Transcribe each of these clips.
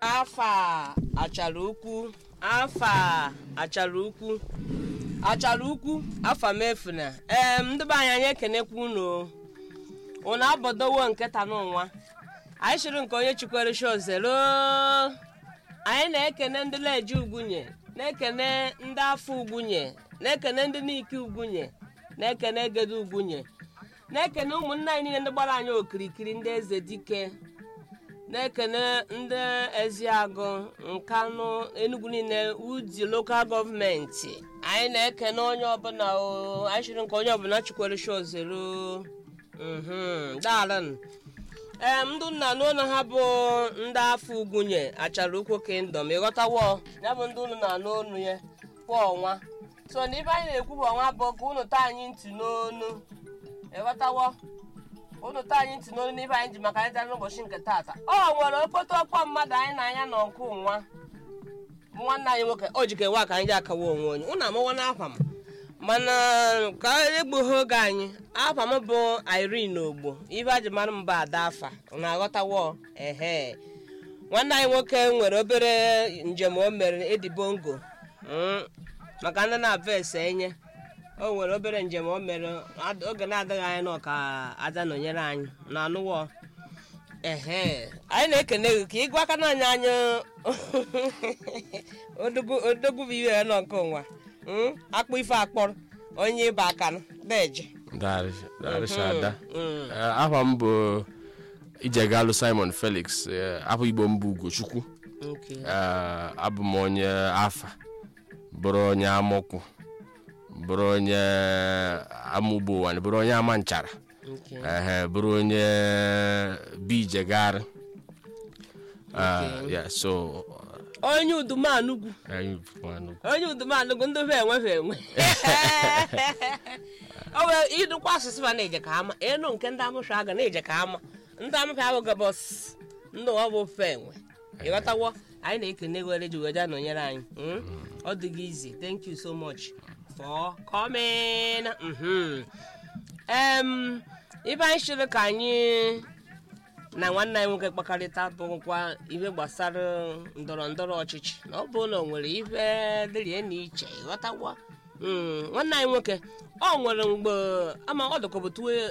afa achara ukwu afa achara ukwu achara ukwu afa mefuna ee ndị be anyị anyị ekenekwa unu unu abọdowo nkịta n'ụwa anyị chịrị nke onye chikwere shozelo anyị na-ekene ndị leji ugwunye na-ekene ndị afọ ugwunye na-ekene ndị n'ike ugwunye na-ekene egede ugwunye na-ekene ụmụnne anyị niile ndị gbara anyị okirikiri ndị eze dike na-ekene ndị eziagụ nkanụ enugwu niile uji lokal gọọmenti anyị na-ekene onye ọbụla o anyị chịrị nke onye ọbụla chikwere shozelo daalụ ee ndị nna n'ụlọ ha bụ ndị afọ ugwunye achara ukwu kingdom ịghọtawo ya bụ ndị ụlọ na-anụ onu ya kwa ọnwa so na ibe anyị na-ekwu bụ ọnwa bụ ka ụnụ taa anyị ntị n'onu ịghọtawo ụnụ taa anyị ntị n'onu n'ibe anyị ji maka anyị dara n'ụbọchị nke taata ọ nwere okpoto ọkpọ mmadụ anyị na anya na ọkụ nwa bụ nwanne anyị nwoke o jike nwa ka anyị ji akawa onwe onye ụnụ amawa n'akwa m mana ka egbughị oge anyị afa m bụ irene ogbo ibe a ji mara m bụ ada afa na-aghọtawo ehe nwanne anyị nwoke nwere obere njem o mere edibongo maka ndị na-abụ ese enye o nwere obere njem o mere oge na-adịghị anya na ọka aja nọnyere anyị na anụwọ ehe anyị na-ekene gị ka ịgwa aka n'anya anyị odogwu bụ iwe ya nọ nke ụwa akpụ ife akpọrọ onye ịba aka deje darishada aha m bụ ijegalụ simon felix afọ igbo m bụ ugochukwu abụ m onye afa bụrụ onye amụkwu bụrụ onye amụgbo ụwa bụrụ onye ama nchara bụrụ onye bijegari so onye udumanugwu onye udumanugwu ndị be enwefe enwe o wee idukwa asụsụ ma na-eje ka ama enu nke ndị amụsha aga na-eje ka ama ndị amụsha abụghị bọs ndị ọ bụ ofe enwe ịghọtawo anyị na-ekene were ji weja nọnyere anyị ọ dịghị izi thank you so much for coming em ibe anyị chịrị ka anyị na nwanne anyị nwoke kpakọrịta bụkwa ihe gbasara ndọrọ ndọrọ ọchịchị na ọ bụ na o nwere ife dịrị na iche ịghọtawa nwanne anyị nwoke ọ nwere mgbe ama ọ dịkọbụ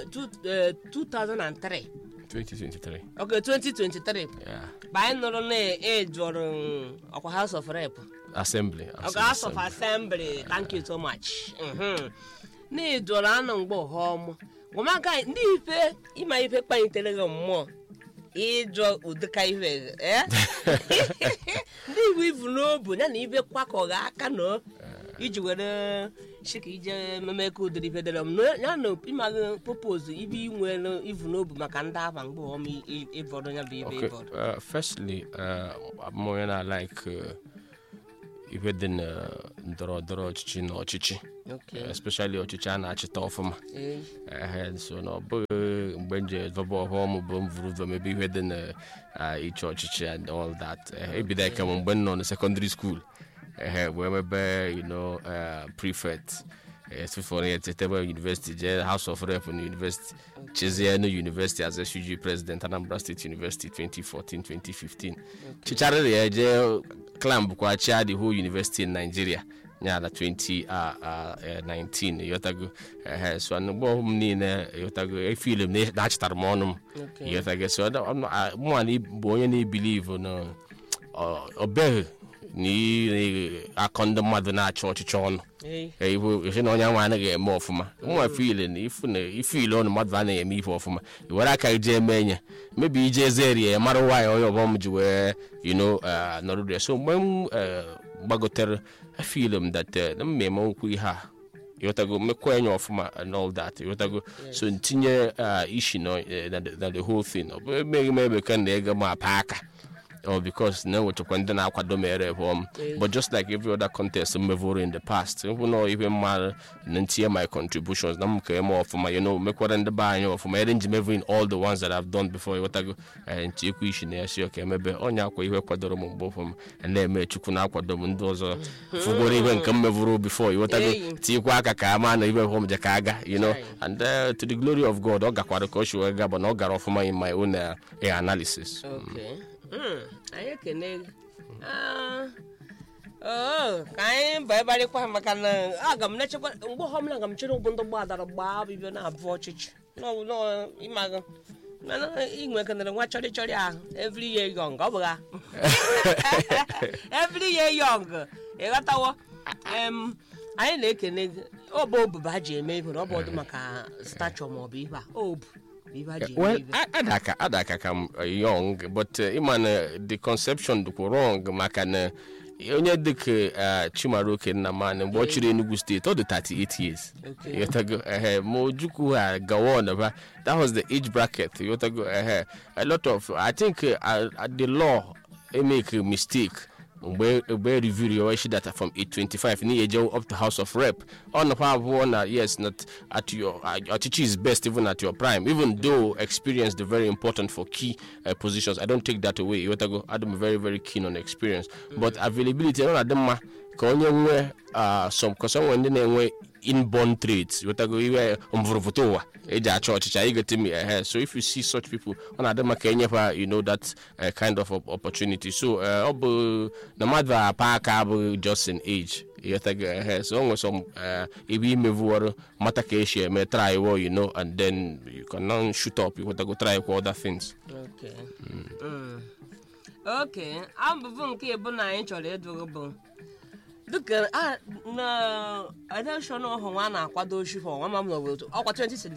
2003 2023 ok 2023 mgbe anyị nụrụ na ejụrụ ọkwa house of rep assembly ọkwa house of assembly thank you so much na ejụrụ anụ mgbe ọhọm gwamaka ndị ife ịma ife kpalitere gị mmụọ ịjụ ụdịka ife ndị igbo ivu n'obu ya na ibe kwakọghị aka na iji were chika ije memeka ụdịrị ife dere m ya na ịmaghị popozu ibe inwe ivu n'obu maka ndị aba mgbe ọm ịbọrọ ya bụ ibe ịbọrọ firstly abụ onye na-like ife dị na ndọrọ ndọrọ ọchịchị na ọchịchị especially ọchịchị a na-achịta ọfụma so na ọ bụghị mgbe nje vọba ọhụm bụ m vụrụ ụzọ mebe ihe dị na ịchị ọchịchị and all that ebido eke m mgbe m nọ na secondary school wee mebe you know prefect esifọrọ ya tetebe university jee house of rep na university chezie na university as SUG president anambra state university 2014-2015 chicharịrị ya jee clam bụkwa chia the whole university in nigeria ya na 2019 yotago so mgbe ọhụm niile yotago efilm na-achịtara m ọnụ m yotago so mụnwa bụ onye na-ebilivu na ọbeghị na akọ ndị mmadụ na-achị ọchịchị ọnụ esi na onye nwa anaghị eme ọfụma nwa fil na ife ile ọnụ mmadụ anaghị eme ife ọfụma i were aka ije eme enye mebi ije eze ya mara nwaanyị onye ọbọm ji wee yino nọrụrụ so mgbe m gbagotere fil m dat m ma eme nkwu ihe a ịghọtago mmekwa enye ọfụma and all that ịghọtago so ntinye ishi na the whole thing ọ bụ emeghị m ebe ka na ego m apa aka or because na enwechakwa ndị na-akwado mere hom but just like every other contest mmevoro in the past ịhụ na ibe mmadụ na ntinye my contributions na m ka eme ọfụma you know mekwara ndị be anyị ọfụma ere nji mevin all the ones that I've done before ịghọtago ntinyekwa ishi na ya si ọka emebe onye akwa ihe kwadoro m mgbe ọfụma na-eme chukwu na-akwado m ndị ọzọ fụgoro ihe nke m mevoro before ịghọtago tinyekwa aka ka ama na ibe hom je ka aga you know and uh, to the glory of God ọ gakwara ka ọ si wee ga bụ na ọ gara ọfụma in my own uh, analysis Okay. Mm. anyị ekene gị Ah, oo, ka anyị baịbarịkwa maka na aga m na-echekwa mgbe ọbụla aga m chere ụgbụ ndị gbadara gbaa bibi na-abụ ọchịchị Nọ- nọ- ịmaga mana inwe kenere nwa chọrị chọrị ahụ every year young ọ bụ ha every year young ịghọtawo Em, anyị na-ekene gị ọ bụ obu ha ji eme ihe na ọ bụ ọdụ maka stature maọbụ ihe a obu bụ ihe ha ji eme well ihe a- adaka adaka ka m uh, young but uh, ịma na the conception dịkwa wrong maka na onye dịka uh, chimaroke nnamani mgbe ọ chịrị enugu steeti ọ dị 38 years Okay. yotago ehe ma ojukwu ha gawa on ba that was the age bracket yotago ehe a lot of i think uh, uh, the law e make a mistake mgbe mgbe review your issue data from 825 ni eje up to house of rep ọ nakwa abụọ na yes not at your uh, ọchịchị is best even at your prime even though experience is very important for key uh, positions i don't take that away yotago adam very very keen on experience but availability ọ na-adị mma ka onye nwee uh, some ka some ndị na-enwe inborn traits yotago iwe mvụrụvụta ụwa eji achọ ọchịchị anyị get me ahead so if you see such people ọ na-adị maka enyefa you know that uh, kind of op- opportunity so uh, ọ bụ na mmadụ apa aka abụghị just in age yotago ahead so o nwere some uh, ebe imevuworo mata ka esi eme try wo you know and then you can now shoot up yotago try kwa other things Okay. Mm. Okay. abụbụ nke ịbụ na anyị chọrọ ịdụrụ bụ dịka a na election ọhụ nwa na-akwado ochi for nwa mam n'obodo ọkwa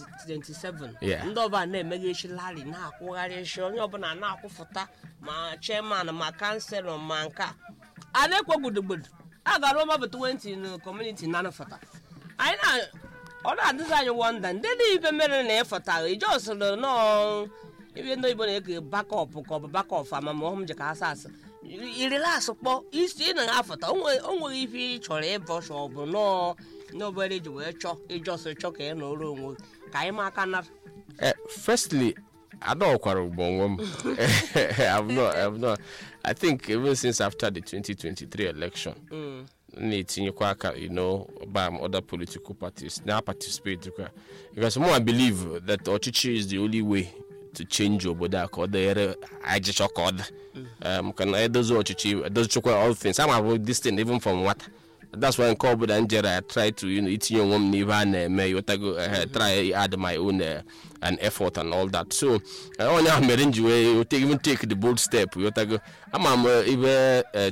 2027 Yeah. ndị ọbụla na-emeghe echi lari na-akwụgharị echi onye ọbụla na-akwụfụta ma chairman ma kanselọ ma nke a a na-ekwe gbudugburu a gara ọmabụ 20 na kọmuniti na anafụta anyị na ọ na-adịzi anyị wọnda ndị niile mere na ịfụta ijosịrị nọọ ebe ndị oyibo na-eke bakọp ka ọ bụ bakọp amamọhụm ji ka ha sa asị irilas kpọ isi ị na-afụta o nweghị ife ị chọrọ ịbọsha ọ bụ nọọ n'obere ji wee chọọ ijọsị chọọ ka ị nọrọ onwe gị. ka anyị ma aka nara Uh, firstly, I don't quarrel I've not, I've not. I think even since after the 2023 election, na-etinyekwa aka you know by other political parties na participate kwa because more I believe that ọchịchị is the only way to change obodo a ka ọ dịrị ajịchọ ka ọ dị um, ka na edozi ọchịchị edozichakwa all things ama bụ this thing even from nwata that's why nke ọbụla m jere I try to you know, itinye onwe m n'ihe a na-eme yotago uh, try add my own uh, an effort and all that so uh, onye ahụ mere m ji wee take, even take the bold step yotago ama m uh, ibe uh,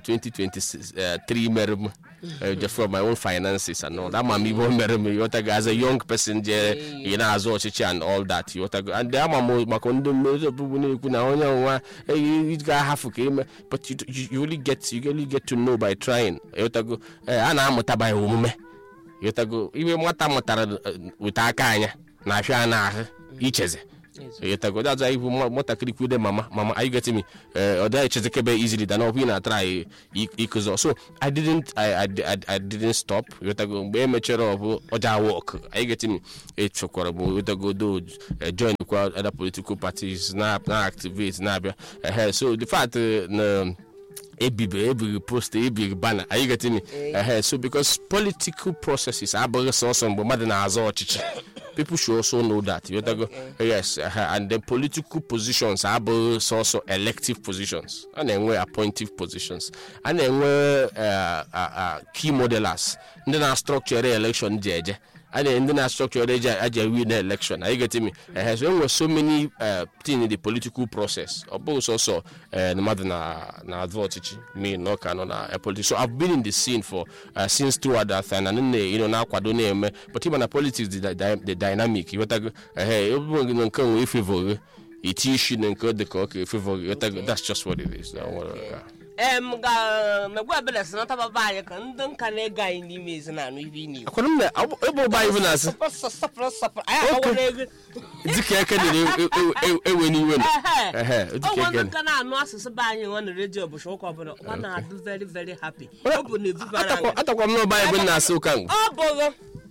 2023 mere m uh, just from my own finances and all that ama m ibe o mere m yotago as a young person jere ị na-azụ ọchịchị and all that yotago and ama m maka ndị mmezi ọbụbụ na-ekwu na onye nwa ị ga-ahafụ ka ime but you, you, you really get you really get to know by trying yotago a na-amụta by omume yotago ibe nwata mụtara uh, weta aka anya na-afịa n'ahụ icheze yotago that's why ibu nwatakịrị kwude mama mama are you getting me ọ dịghị echezekebe easily than ọbụ ị na-atry ikuzo so i didn't I, I, I, I didn't stop yotago mgbe e mechara ọ bụ ọja work are you getting me echekwara bụ yotago do join kwa other political parties na na activate na-abịa ehe so the fact uh, na ebibe ebiri posta ebiri bana are you getting me uh, so because political processes abụghị sọsọ mgbe mmadụ na-azọ ọchịchị people should also know that you know, yes uh, and the political positions abụghị sọsọ elective positions a na-enwe appointive positions a na-enwe uh, uh, uh, key modelers ndị na-structure election ji eje a na ndị na-structure eji aja win election are you getting me uh, so enwere so many uh, things in the political process ọ bụghị sọsọ uh, mmadụ na na adụ ọchịchị me na ọka nọ na uh, politics so I've been in the scene for uh, since throughout that time and nne you know na-akwado na-eme but ịma na politics the, the, the dynamic ịghọtago ehe ebe gị na nke nwe ifevoghe iti isi na nke dị ka ọ ka efevoghe ịghọtago that's just what it is na nwere ka em ga megbu ebele si nata baba anyị ka ndị nka na-ego anyị n'ime ezinanụ ihe ị na-ekwu akwara m na ebe ụba anyị bụ na-asị Sọpụrụ, sọpụrụ, sọpụrụ. anyị akọwara ego dịka eke na ewe n'iwe na Ehe, ọ dịka nwere eke ndị ka na-anụ asụsụ be anyị nwa na redio ụbọchị ụka ọbụla ọ na-adụ very very happy ọ bụ na evubara Atakwa- anyị atakwa m n'ọba anyị bụ na-asị ụka ngụ ọ bụghị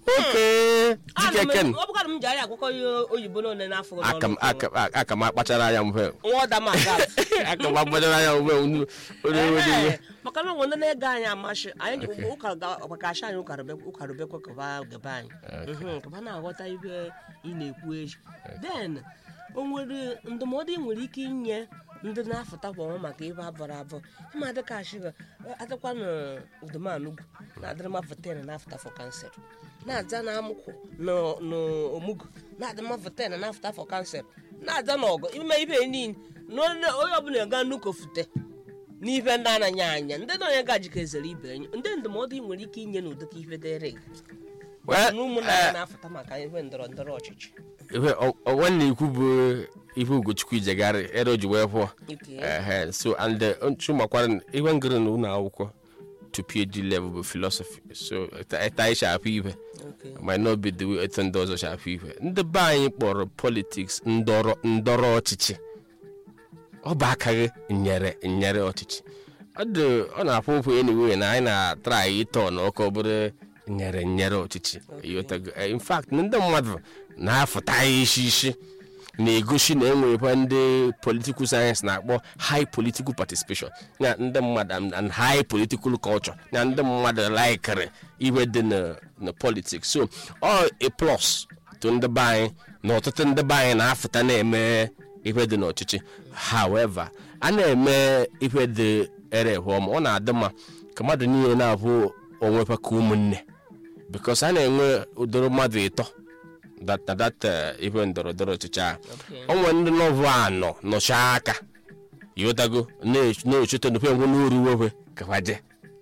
oke dịka eke na ọ bụkara m ji anyị akwụkwọ ihe oyibo n'one n'afọ gị aka m n'ọnụ aka m- aka m akpachara anya mgbe nwa ọda ma aga aka m akpachara anya mgbe onye onye Ehe, maka na nwere ndị na-ege anyị amasị anyị ji ụka ga- maka asị anyị ụka rube- ụka rubekwa kaba gebe anyị Mhm, kaba na-aghọta ibe ị na-ekwu echi then o nwere ndụmọdụ ị nwere ike inye ndị na-afụtakwa ọnwa maka ibe abụrụ abụọ ịma dịka ashiga adịkwa n'udumanugwu na-adịrị mafụ ten na-afụta fọ kansel na-aza na amụkwụ n'omugu na-adị mafụ ten na-afụta fọ kansel na-aza n'ọgụ ime ibe niile na onye onye ọbụla ga nnukwu fute n'ife ndị anaghị anya ndị na onye gajika ezere ibe enyi ndị ndụmọdụ ị nwere ike inye n'ụdịka ife dịrị gị Well, na ụmụnna ya na-afụta maka ihe ndọrọ ndọrọ ọchịchị ihe ọ- ọ- nwanne ikwu bụ ihe ugochukwu ijegharị ere o ji wee pụọ Ike. Ehe, so and chumakwara ihe ngịrị na ụlọ akwụkwọ to phd level bụ philosophy so eta anyị shapụ ihe Okay. might not be the way etu ndị ọzọ shapụ ihe ndị be anyị kpọrọ politics ndọrọ ndọrọ ọchịchị ọ bụ akaghị nyere nyere ọchịchị ọ dị ọ na-afụ ụfụ anyway na anyị na-atara ịtọ na ọkụ bụrụ nyere nyere ọchịchị Ịghọtago? Eh, in fact ndị mmadụ na-afụta anyị isi isi na-egosi na enwere ndị political science na-akpọ high political participation na ndị mmadụ and- and high political culture na ndị mmadụ laikere iwe dị na na politics so ọ a plus to ndị be anyị na ọtụtụ ndị be anyị na-afụta na-eme ihe dị n'ọchịchị however a na-eme ihe dị ere ọma ọ na-adị mma ka mmadụ niile na-abụ onwefa ka ụmụnne because a na-enwe ụdịrị mmadụ ịtọ that na that eh, ihe ndọrọ ndọrọ ọchịchị ahụ Okay. onwe ndị nọvụ anọ nọchaa aka yotago na-echeta nufe ngwe n'oru wewe kafaje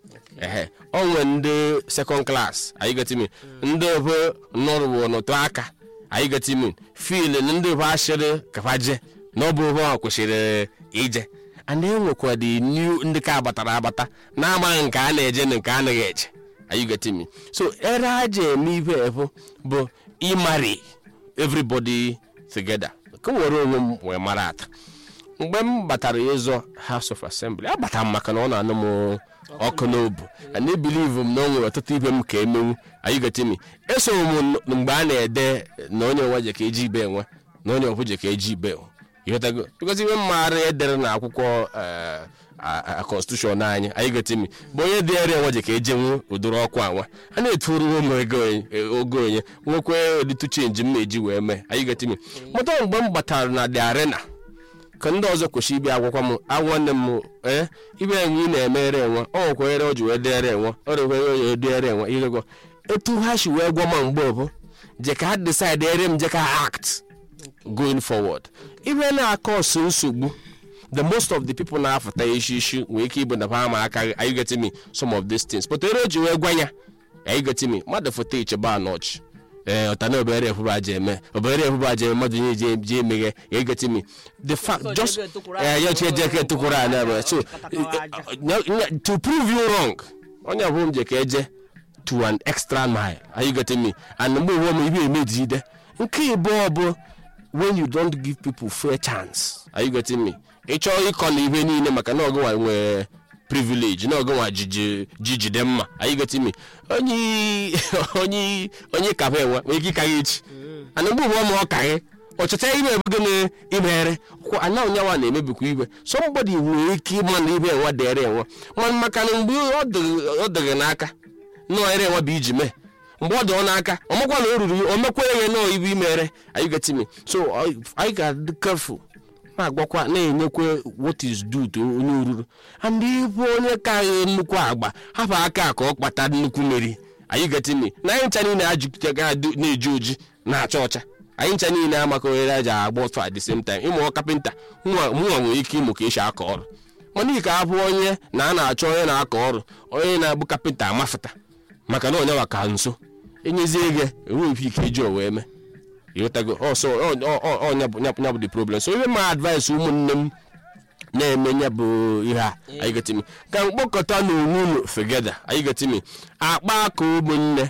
ehe onwe ndị second class anyị getimi ndị ofe nọrụwo n'otu aka anyị getimi fil ndị ofe ashịrị kafaje na ọ bụ ofe ha kwesịrị ije and enwekwa the new ndị ka abatara abata na-amaghị nke a na-eje na nke a naghị eje anyị getimi so ere aja eme ife efu bụ ịmari everybody together ka m were onwe m wee mara ata mgbe m batara ịzọ house of assembly abatara m maka na ọ na-anụ m ọkụ n'obu and ebilivu m na o nwere ọtụtụ ibe m ka emenwu anyị getimi eso m n- mgbe a na-ede na onye nwe je ka eji ibe enwe na onye ọbụ je ka eji ibe enwe ịghọtago bikozi ibe mmaara edere na akwụkwọ eh, a- a- constitution anyị anyị getimi bụ onye dị ere enwe je ka ejenwu ụdịrị ọkụ anwa a na-eturu ụmụ ego onye- eh, ogo onye nwekwe editu chenji m na-eji wee mee anyị getimi mụta mgbe m batara na the arena ka ndị ọzọ kwesịrị ịbịa agwakwa m agwanne m ee ibe enwe ị na-emere enwe ọ nwekwa ere o ji wee dere enwe ọ rekwe onye edere enwe ihego etu ha si wee gwa m mgbe bụ je ka ha decide ere m je ka ha act going forward ibe na-akọ ọsụ nsogbu the most of the people na-afụta isi isi nwee ike ịbụ na ha ma aka are you getting me some of these things but ere o ji wee gwa ya are you getting me mmadụ foto icheba anọchi ee ọta na obere efubu aja eme obere efubu aja eme mmadụ nye je je emeghe are you getting me the fact So just jege tukwuru eh, aja, ya chi eje ka tukwuru anya bụ so Katakwa aja. nya- nya- to prove you wrong onye ọbụla m je ka eje to an extra mile are you getting me and mgbe uwe m ibe emejide nke ịbụọ bụ when you don't give people fair chance are you getting me ị chọọ ịkọ na ihe niile maka na ọgụnwa nwee privilege na ọgụnwa jiji jijide mma are you getting me onye onye onye kafe enwe nwere ike ịkaghị echi ana mgbe uwe ma ọ kaghị ọchịcha ime ebe gịnị imeghere kwa ana onyewa na-emebikwa ibe somebody nwere ike ịma na ibe enwe dere enwe mana maka na mgbe ọ dị- ọ dịghị n'aka nọọ ere enwe bụ iji mee mgbe ọ dị ọ n'aka ọ makwa na o ruru ya o mekwere ya nọọ ibe imere anyị getimi so ọ- anyị ga-adị careful na-agwakwa na-enyekwa what is due to onye oruru and ịbụ onye ka nnukwu agba hapụ aka ka ọ kpata nnukwu mmeri anyị getimi na anyị ncha niile ajụga na-eji oji na-acha ọcha anyị ncha niile amaka ohere aja agba ọtọ at the same time ịmụ kapịnta mụnwa mụnwa nwere ike ịmụ ka esi aka ọrụ mana ike abụ onye na a na-achọ onye na-aka ọrụ onye na-abụ kapịnta amafụta maka na onye waka nso enyezie gị enweghị ike iji o wee mee ịghọtago ọsọ ọnya bụ the problem so ihe ma advice ụmụnne m na-eme nya bụ ihe a anyị getimi ka mkpokọta na onwe unu fegeda anyị getimi akpa aka ụmụnne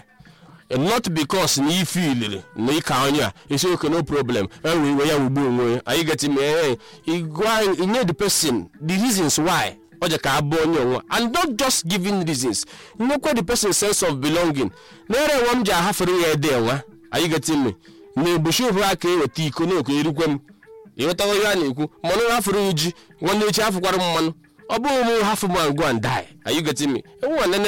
not because na ife iliri na ịka onye a isi oke no problem enwe iwe ya wugbu onwe ya anyị getimi ee igwa inye the person the reasons why ọ dị ka abụ onye onwe and not just giving reasons nyekwa the person sense of belonging na-ere enwe m ji ahafere ya ede enwe anyị getimi na egbochi ofu aka eweta iko na oke erikwe m ịghọtago ihe a na-ekwu mmanụ hafụrụ ya ji nwanne echi hafụkwara m mmanụ ọ bụghị m hafụ m and go and die are you getting me enwe nene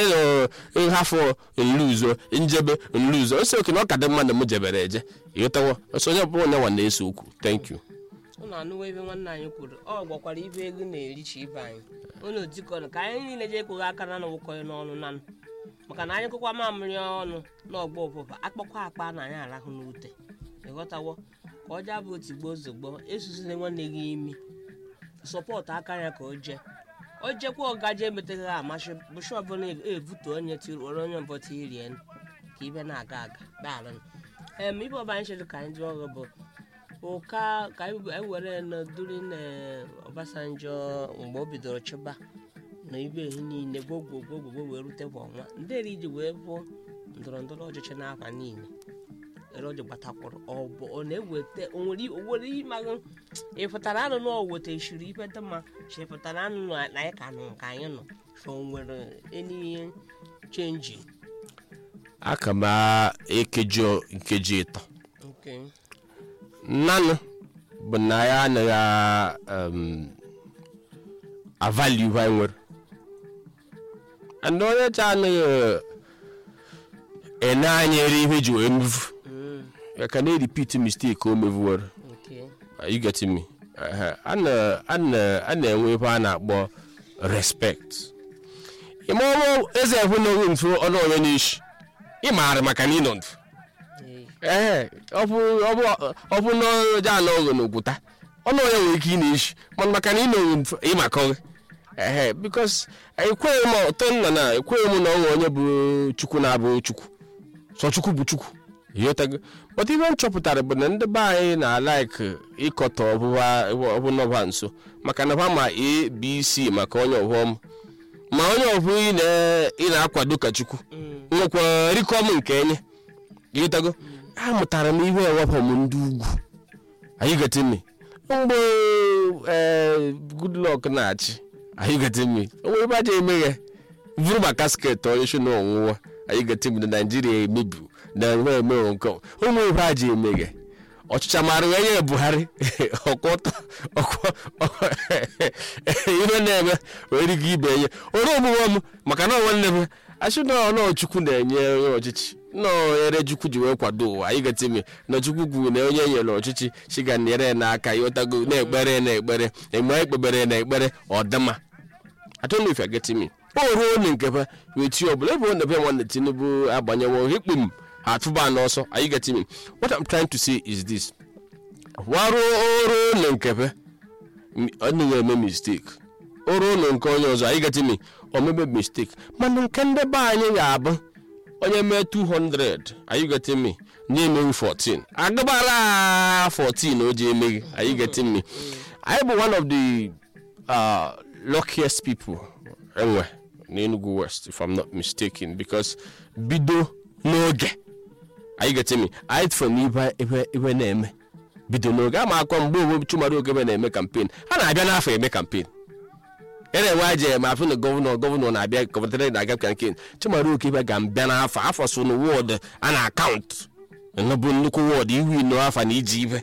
na hafụ nluzo njebe nluzo ose oke na ọ ka dị mma na m jebere eje ịghọtago ọsọ onye ọbụla onye nwa na-ese okwu thank you ụnụ anụwa ebe nwanne anyị kwuru ọ gwakwara ibe ego na-erichi ibe anyị ụnụ dikọnụ ka anyị niile jee kwụghị aka na nwụkọghị n'ọnụ nanụ maka na anyị kụkwa mamịrị ọnụ n'ọgba ụbụba akpọkwa akpa na anyị arahụ n'ute ịghọtawo ka ọ jaa bụ otigbo ozugbo esuzile nwanne gị imi sọpọtụ aka ya ka o jee o jekwa ọgaje emeteghị amasị bụchi ọbụla evutu onye tiruoro onye mbọta irie ka ibe na-aga aga daalụ em ibe ọba anyị chere ka anyị jụọ ọgụ bụ ụka ka anyị anyị were nọdụrụ na Obasanjo mgbe o bidoro chịba na ibe ehi niile gwogwogwogwo wee rute bụ ọnwa nderi iji wee bụ ndọrọ ndọrọ ọchịchị n'afa niile ere oji gbatakwụrụ ọ bụ ọ na-eweta onwere owere ịmaghị ịfụtara anụ na oweta ishiri ife dị mma chi ịfụtara anụ na anyị ka nọ nke anyị nọ so nwere eni chenji aka m ekeji nkeji ịtọ okay nnanụ bụ na ya anaghị um, avali ihe anyị nwere and onye cha anaghị ene anya ere ihe ji wee mevu mm, ya ka na-eripit mistake o mevuwere okay Are you getting me Ehe, a na- a na- a na-enwe ebe a na-akpọ respect ime ọrụ eze ekwe n'oge mfu ọnụ onye n'isi ịmaara maka na ịnọ mfu Ee, ee ọ bụ ọ bụ ọ bụ na ọja anọ oghe n'okwuta ọnụ onye nwere ike ị na-eshi mana maka na ị nọghị mfu ịmakọghị ehe bikos ekweghị m ọtọ nna na ekweghị m na ọnwe onye bụ chukwu na-abụ chukwu sọ chukwu bụ chukwu ịghọtago but ihe m chọpụtara bụ na ndị be anyị na-alaik ịkọtọ ọbụba ọbụnọba nso maka na ha ma abc maka onye ọghọm ma onye ọbụla ị na- ị na-akwado ka chukwu mm, nwekwa rikọm nke enye ịghọtago amụtara m ihe ewepụ m ndị ugwu anyị getimi mgbe ee goodluck na-achị anyị getimi onwe ebe aja emeghe vụrụ ma kasket onye shi na ọnwụwa anyị getimi na naijiria emebi na enwe eme nke ụmụ ebe aja emeghe ọchịcha mara onye buhari ọkwọtọ ihe na-eme nwere ike ibe enye ore omume m maka na nwanne m achị na ọnụ chukwu na-enye onye ọchịchị nnọọ ere chukwu ji wee kwado ụwa anyị getimi na chukwu kwuru na onye nyere ọchịchị chiga nyere ya n'aka ịghọtago na-ekpere na-ekpere mgbe anyị kpebere na ekpere ọdịma I don't know if you're getting me. o ruo na nke fa wetie ọbụla ebe ọ na-ebe nwanne tinubu agbanyewo hikpu m atụba n'ọsọ are you getting me what i'm trying to say is this waruo oru na nke fa ọ naghị eme mistake oru na nke onye ọzọ are you getting me o mebe mistake mana nke ndị be anyị ga-abụ onye mee 200 are you getting me na-emeghị 14 agabara 14 o ji emeghị are you getting me anyị bụ one of the uh, luckiest people enwe n'Enugu West if I'm not mistaken because bido n'oge are you getting me anyị tụfere n'ibe ebe ebe na-eme bido n'oge ama akọ mgbe owe chumara ogebe na-eme kampen ha na-abịa n'afọ eme kampen ya na-enwe aja ma afụ na gọvanọ gọvanọ na-abịa gọvanọ na-aga kampen chumara okebe ga mbịa n'afọ afọ so na wọd a na akaụntụ bụ nnukwu wọd ihu ino afọ na iji ibe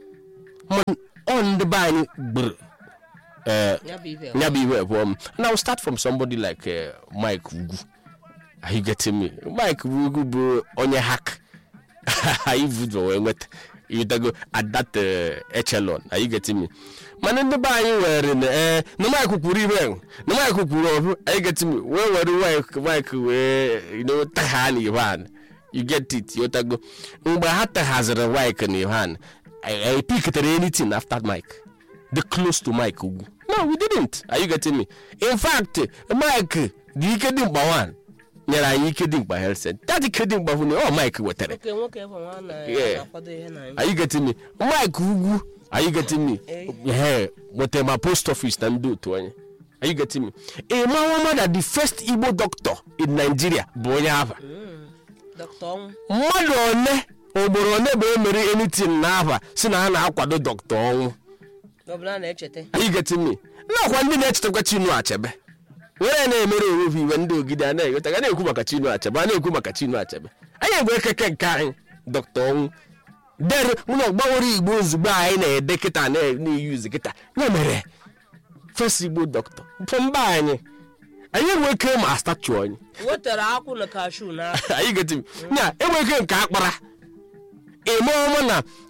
Man, ọ ndị be anyị gburu eh, ya bụ ibe ya bụ iwe abụọ m now start from somebody like uh, mike ugwu are you getting me mike ugwu bụ onye hack anyị vudo wee nweta ịdago at that uh, echelon are you getting me mana ndị be anyị were na eh, na mike kwuru ibe ahụ, na mike kwuru ọbụ are you getting me wee were mike mike wee you know tagha na ihe ahụ you get it yotago mgbe ha taghaziri mike na ihe ahụ, I, I picked anything after mike the close to Mike Ugwu. No, we didn't. Are you getting me? In fact, Mike, the ike dị mkpa one nyere anyị ike dị mkpa health center. That ike dị mkpa bụ na ọ Mike wetara. nwoke nwoke bụ nwa na Yeah. na-akwado ihe na Are you getting me? Mike Ugwu, are you getting me? Yeah, wetara ma post office na ndị otu anyị. Are you getting me? A man that the first Igbo doctor in Nigeria bụ onye Aba. dọkịta ọnwụ Mmadụ one ogboro one bụ emere anything n'Aba si na ha na-akwado dọkịta ọnwụ. ọbụla na-echeta Are you getting me? nakwa ndị na-echetakwa Chinua Achebe were na-emere onwe ha iwe ndị ogide a na-eghọta ga na-ekwu maka Chinua Achebe a na-ekwu maka Chinua Achebe anyị egbe ekeke nke anyị dọkịta ọnwụ dere ụlọ gbanwere igbo ozugbo anyị na-ede kịta na- na-eyuzu kịta ya mere fes igbo dọkịta fọ mba anyị anyị enwe ike ma statu anyị wetara akwụ na kashu na anyị geti ya enwe ike nke akpara eme ọma na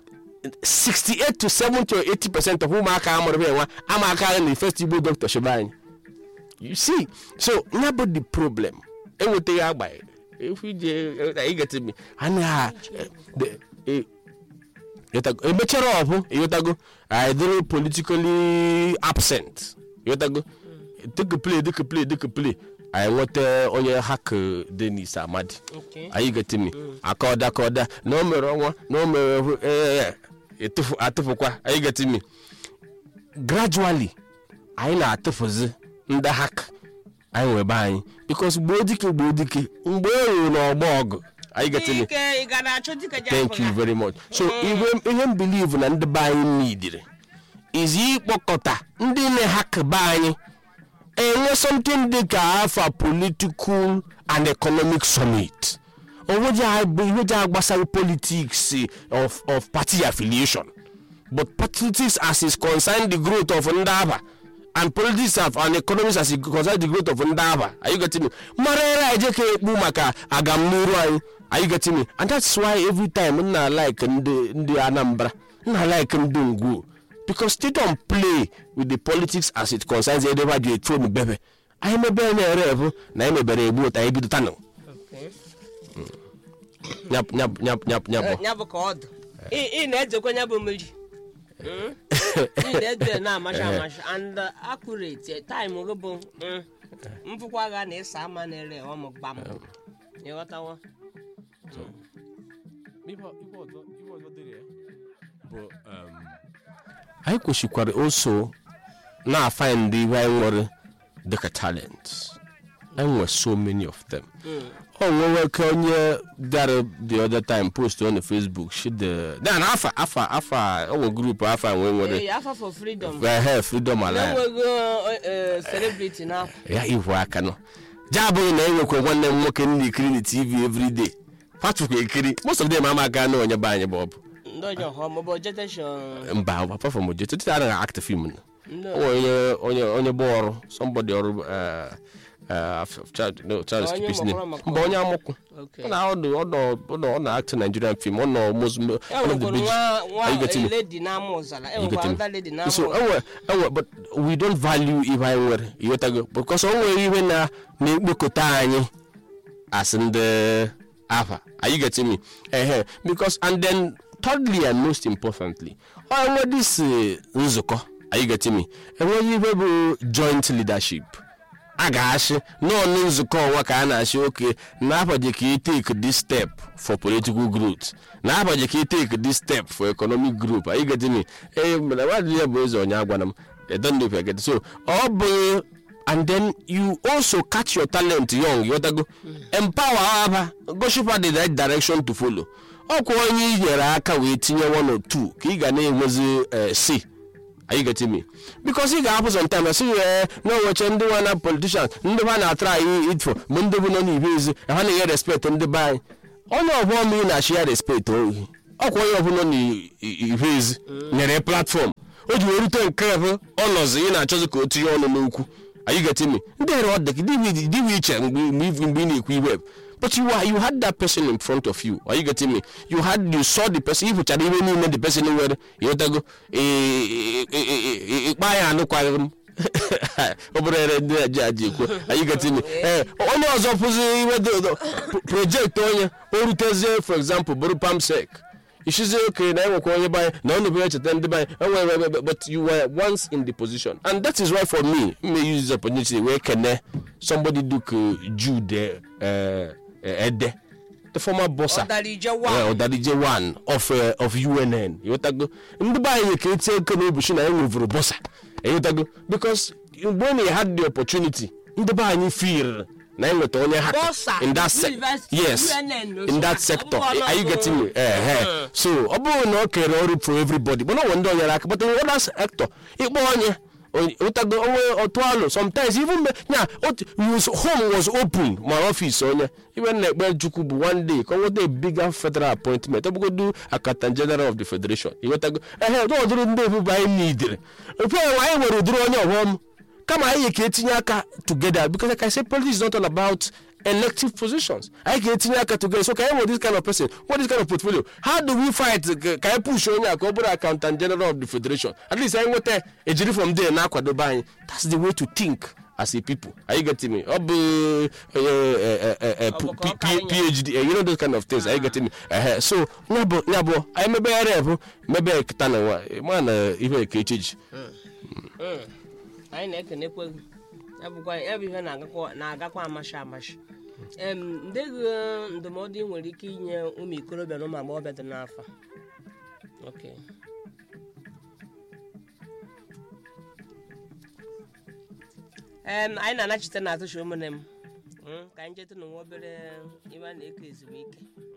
68 to 70 or 80 percent of ụmụaka amụrụ bụ enwa ama aka na first igbo doctor shebe anyị you see so ya bụ the problem enwetaghị agba if ije you get me anaghị emechara ọbụ ịghọtago idịrị politically absent ịghọtago dịka play dịka play dịka play anyị nweta onye hak denis amadi Okay. anyị getimi akọda akọda na o mere ọnwa na o mere ee etufu atụfukwa anyị getimi gradually anyị na-atụfuzi ndị hak anyị nwebe anyị bikos gboo dike gboo dike mgbe e ruru n'ọgbọ ọgụ anyị getimi Dike, ị ga na-achọ dike ji thank apụ you ya? very much so ihe ihe m believe na ndị be anyị nidiri is ịkpọkọta ndị na-hak be anyị enwe something dị ka afa political and economic summit onweji agbasaghị politics of, of party affiliation but politics as is concerned the growth of ndị aba and politics of, and economics as is concerned the growth of ndị aba are you getting me mara ere anyị jeka ekpu maka agamniru anyị are you getting me and that's why every time m na like ndị ndị anambra m na like ndị ngwo because they don't play with the politics as it concerns edebe ji etu onu bebe anyị mebere na-ere ebu na anyị mebere egbu ụta anyị bido tanụ Okay. nyap nyap nyap nyap nyap Eh, ya bụ ka ọ dị ị ị na-ejekwa ya bụ mmiri Mm? ị na-eje na-amacha amacha and uh, accurate eh, time gị bụ mm, mfụkwa gha na ịsa ama na-ere ọmụ gbam ịghọtawa anyị kwesịkwara oso na-afa ndị ihe anyị nwere dịka talent anyị nwere so many of them o nwewe ka onye dara the other time post on facebook she the then afa afa afa o nwe group afa nwe nwere ee afa for freedom ehe freedom alive na-enweghị eh, celebrity n'afọ ya ihu aka nọ ja abụghị na enwekwa nwanne m nwoke ndị ekiri na tv everyday patụkwa ekiri most of them ama aka na onye be anyị bụ ọ bụ ndị ọjọọ hụ maọbụ jetation mba apart from oje tete anaghị act film na ndị o nwere onye onye onye bụ ọrụ somebody ọrụ uh, uh, child no child Onye keep his name mọkọrọ mọkọrọ. mba onye amụkwụ Okay. ọ na ọ nọ- ọ nọ- ọ nọ- ọ na-act Nigerian film ọ nọ most e one of the nwekwara big nwa nwa Are you getting me? lady na-ama ụzara e You nwekwara getting nda me? lady na-ama so ụzara enwe enwe but we don't value ihe anyị nwere ịghọtago because o nwere ihe na na-ekpokọta anyị as ndị afa are you getting me ehe because and then thirdly and most importantly ọ enwe this eh, nzukọ are you getting me enweghị ihe bụ joint leadership a ga-achị n'ọnụ nzukọ ọnwa ka a na-achị oke n'abaji ka i take this step for political growth n'abaji ka i take this step for economic group are you getting me ee mana nwadị ya bụ eze onye agwana m I don't know if I get it. so ọ bụ and then you also catch your talent young yotago empower aba goshipa the right direction to follow ọkwa onye i nyere aka wee tinye one or two ka ị ga na-enwezi eh, si are you getting me because ị ga-ahapụ sometime na sị ya na oweche ndị nwa na politicians ndị ba na-atara anyị itfo bụ ndị bụ nọ n'ibe ezi ha na-enye respect ndị be anyị onye ọbụla ma ị na-achị ya respect ohi ọkwa onye ọbụla n'ibe ezi nyere platform o ji wee rute nke bụ ọnọzi ị na-achọzi ka o tinye ọnụ n'okwu are you getting me ndị here ọ dị gị dịwe iche mgbe mgbe mgbe ị na-ekwu iwe but you are you had that person in front of you are you getting me you had you saw the person ị hụchara ihe niile the person nwere ịghọtago ịkpa ya anụkwaghị m ọ bụrụ ere ndị a ji aji ekwu are you getting me ee onye ọzọ pụzi iwe dị ụdọ projekt onye o rutezie for example bụrụ pamsek ishizi oke na enwekwa onye banye na ọnụ bụ echeta ndị banye enwe but you were once in the position and that is why for me m may use this opportunity wee kene somebody duke jude uh, ede the former bossa ọdarije yeah, wa ọdarije one of uh, of UNN ịghọtago ndị be anyị ka etie ego n'obuchi na enwevuru bossa ịghọtago because when he had the opportunity ndị be anyị feel na enweta onye ha Bossa, in that se- University, yes UNN, in that so- sector ọ bụrụ are you ọnọdụ- getting me eh, eh. so ọ bụrụ na ọ kere ọrụ for everybody mana onwe ndị o nyere aka but in other sector ịkpọ onye ụtago onwe otu alụ sometimes even me nya otu his home was open ma ọfịs onye iwe na-ekpe chukwu bụ one day ka ọ nweta a bigger federal appointment ọ bụgodu accountant general of the federation ịghọtago ehe ọ ụdịrị ndị ebube anyị nidere ofe anyị nwere ụdịrị onye ọghọm kama anyị ka etinye aka together because like I say politics is not all about elective positions anyị ga-etinye aka together so ka anyị nwere this kind of person what this kind of portfolio how do we fight ka ka anyị push onye a ka ọ bụrụ accountant general of the federation at least anyị nweta ejiri from there na-akwadobe anyị that's the way to think as a people are you getting me ọ bụ eh, eh, eh, eh, Ọ bụ ka ọ P- ka anyị P- phd eh, you know those kind of things are you getting me Ehe, so ya bụ ya bụ anyị mebe ya rep mebe kịta na nwa ma na ihe ka echi ji Mm. anyị na-ekenekwe gị ya bụkwa ya bụ ihe na-agakwa na-agakwa amashi amashi em ndị gị ndụmọdụ ị nwere ike inye ụmụ ikorobịa na ụmụ agbọghọbịa dị n'afọ okay em anyị na-anachite na atụchi ụmụnne m Mm, ka anyị jete n'onwe obere iwe a na-eke ezumike